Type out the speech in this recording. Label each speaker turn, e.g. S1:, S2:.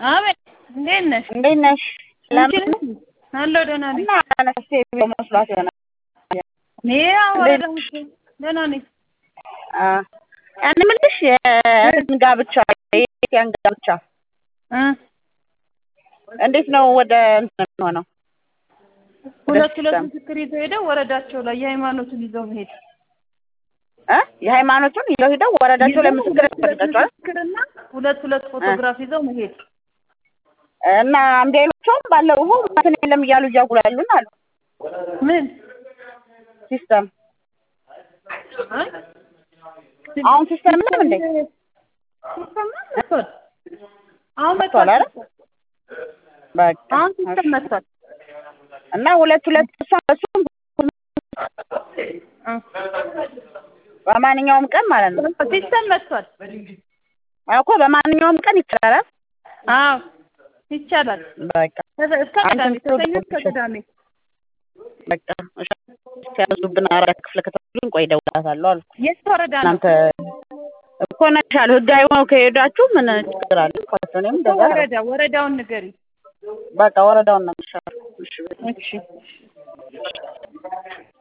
S1: አቤት እንዴት ነሽ?
S2: እንዴት ነሽ? ሰላም
S1: አንቺ ነሽ? አለሁ ደህና ነኝ።
S2: እና አነስቴ ብሎ መስሏት ይሆናል።
S1: እኔ ያው ወረዳ ነሽ? ደህና ነኝ።
S2: አ እኔ የምልሽ የእህትን ጋብቻ የኢትዮጵያን ጋብቻ
S1: እ
S2: እንዴት ነው ወደ እንትን የሚሆነው?
S1: ሁለት ሁለት
S2: ሲስተም
S1: ምስክር ይዘው ሄደው ወረዳቸው ላይ የሃይማኖቱን ይዘው መሄድ
S2: እ የሃይማኖቱን ይዘው ሂደው ወረዳቸው ላይ ምስክር
S1: ሁለት ሁለት
S2: ያስፈልጋቸዋል
S1: ምስክርና ሁለት ሁለት ፎቶግራፍ ይዘው መሄድ
S2: እና እምቢ አይሏቸውም? ባለፈው እንትን የለም እያሉ እያጉላሉን አሉ።
S1: ምን
S2: ሲስተም
S1: እ?
S2: አሁን ሲስተም የለም እንዴ?
S1: ሲስተም መጥቷል። አሁን
S2: መጥቷል
S1: መጥቷል።
S2: አይደል? በቃ
S1: አሁን ሲስተም መጥቷል።
S2: እና ሁለት ሁለት እሷ እሱም
S1: እ
S2: በማንኛውም ቀን ማለት ነው
S1: ሲስተም መጥቷል።
S2: እኮ በማንኛውም ቀን ይቻላል።
S1: አዎ ይቻላል።
S2: በቃ
S1: ከዛ- እስከ ቅዳሜ ከሰኞ እስከ ቅዳሜ
S2: በቃ እሺ፣ ሲያዙብን አራዳ ክፍለ ከተማን ቆይ እደውልላታለሁ አልኩ።
S1: የት ወረዳ ነው?
S2: እናንተ እኮ ነሻል ህጋዊ ሆነው ከሄዳችሁ ምን ችግር አለ? እኮ እኔም እንደዛ ነው።
S1: ወረዳ ወረዳውን ንገሪ።
S2: በቃ ወረዳውን ነው የሚሻለው። እሺ
S1: እሺ